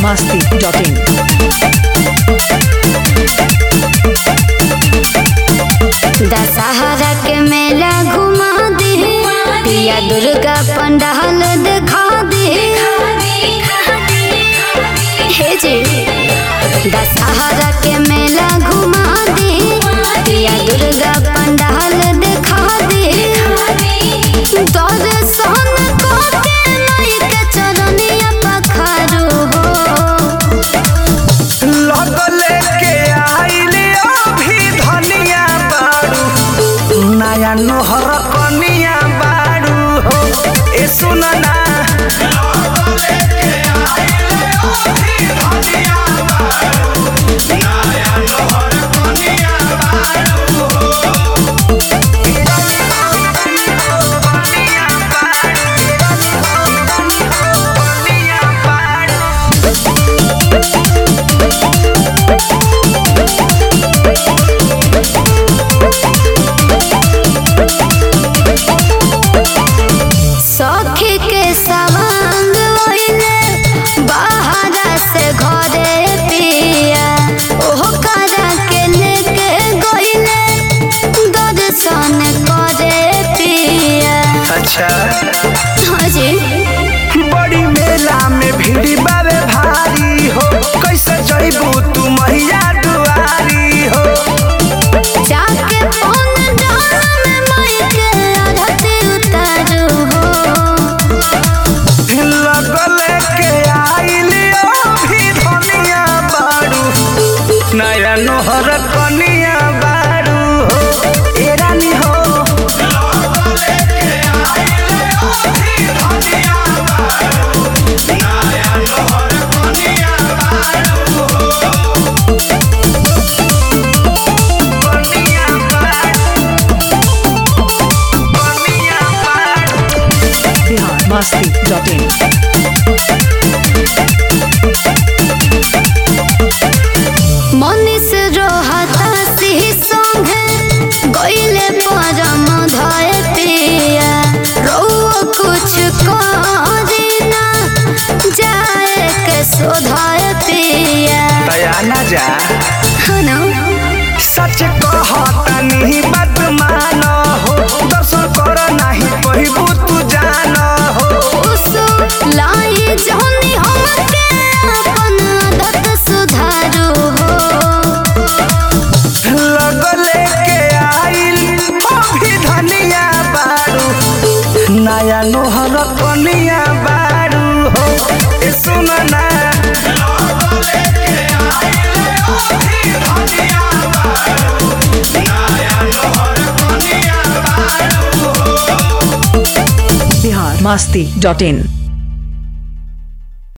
biharmasti.in Dussehra के मेला घुमा दे पिया दुर्गा पंडाल दिखा दे हे जी दशहरा के मेला घुमा दे पिया दुर्गा पंडाल दिखा दे दर्शन करके लइके चरनिया पखारू हो लगले के आइले अभी धनिया बारू नया नोहर कनिया बारू हो ए सुन ना कनिया बारू, कनिया बारू। सखी के सवांग ओइले बाहर से घरे पिया ओह करा के लेके गइले दर्शन करे पिया अच्छा हाँ जी बड़ी मेला में भीड़ बावे भारी हो कैसे जइबू तू मैया दुआरी हो जाके पौन डाल में माइके आरती उतारू हो लगले के आइली अभी धनिया बारू नया नोहर कनिया बारू हो ए रानी हो कनिया बारू कनिया बारू biharmasti.in मनीष रोहता सिंह संगे गइले परम धय पिया रउआ कुछ करी ना जाए के सोधाय पिया दया ना जा हनो सच कहतनी बात मान हो दर्शन कर नाही कहबू तू जान हो उस लाई जहनी हमके अपन आदत सुधारू हो लगले के आइल अभी धनिया बारू नया नोहर कनिया बारू हो ए सुन ना biharmasti.in